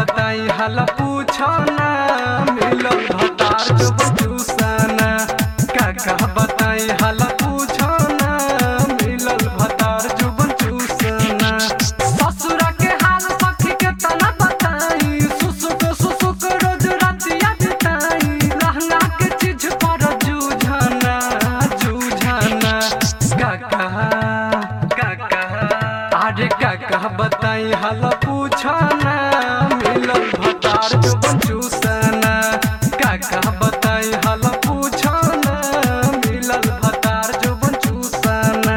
बताई हाल पूछना मिलल भतार जो बचूसना काका बताई हाल पूछना मिलल भतार जो बचूसना ससुरा के हाल सखी के तना बताई सुसुक सुसुक रोज रातिया बिताई लहंगा के चीज पर जूझना जूझना काका काका अरे काका बताई हाल पूछना मिलल भतार जो बचूसना काका बताई हाल पूछना मिलल भतार जो बचूसना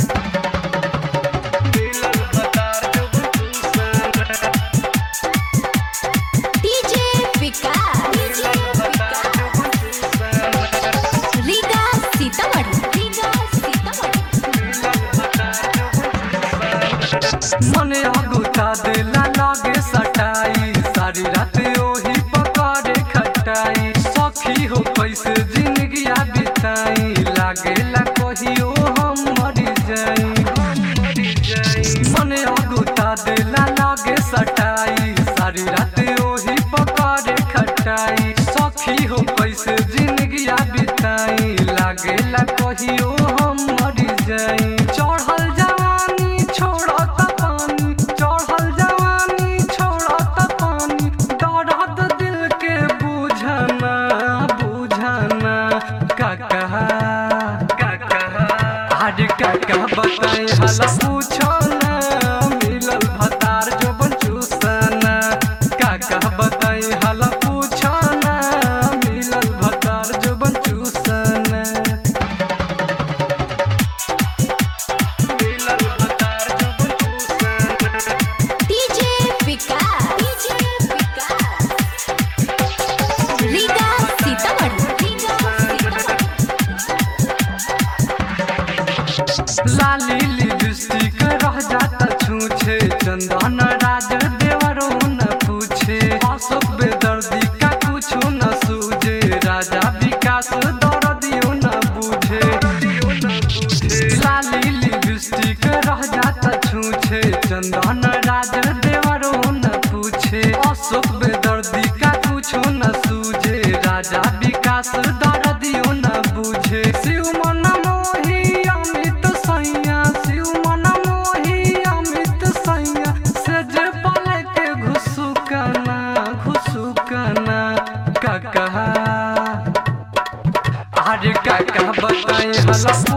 मिलल भतार जो बचूसना डीजे विकास डीजे विकास रीगा सीतामढ़ी रीगा सीतामढ़ी मने अगुता देला लागे सटाई सारी रात ओही पकारे खटाई सखी हो कैसे जिंदगिया बिताई लागेला कहियो हम मर जाई मने अगुता देला लागे सटाई सारी रात ओही पकारे खटाई सखी हो कैसे जिंदगिया बिताई लागेला कहियो हम मर जाई चढ़ल जवानी छोड़त पानी चढ़ल जवानी छोड़त पानी दर्द दिल के बुझना बुझना काका काका आज काका बताई हला पूछना मिलल भतार जो बचूसना काका बताई हला पूछना मिलल भतार जो बचूसना मिलल भतार जो बचूसना डीजे विकास डीजे विकास रीगा सीतामढ़ी रीगा सीतामढ़ी लाली लिपस्टिक रह जाता छूछे चंदन राज देवरो न पूछे अशोक बेदर्दी का कुछो न सूझे राजा विकास दर्दियो न बुझे लाली लिपस्टिक रह जाता छूछे चंदन राज देवरो न पूछे अशोक बेदर्दी का कुछो न सूझे राजा विकास दर्दियो न बुझे शिव मन मोही अमित सैया शिव मन मोही अमित सैया से जे पले के घुसुकना घुसुकना काका अरे काका बताई हला